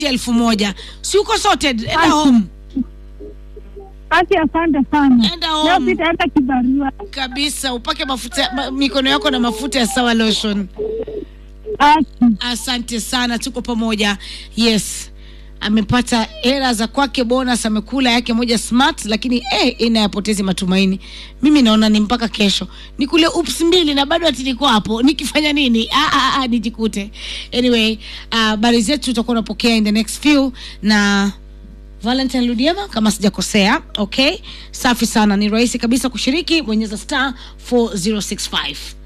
elfu moja si uko sorted enda home Basi asante sana. Enda Leo home. sitaenda kibarua. kabisa upake mafuta ma, mikono yako na mafuta ya sawa lotion Basi. asante sana tuko pamoja yes amepata hela za kwake bonus amekula yake moja smart lakini eh, inayapotezi matumaini mimi naona ni mpaka kesho nikule ups mbili na bado ati niko hapo nikifanya nini ah, ah, ah, nijikute anyway habari uh, zetu tutakuwa unapokea in the next few na valentine ludiema kama sijakosea okay safi sana ni rahisi kabisa kushiriki bonyeza star 4065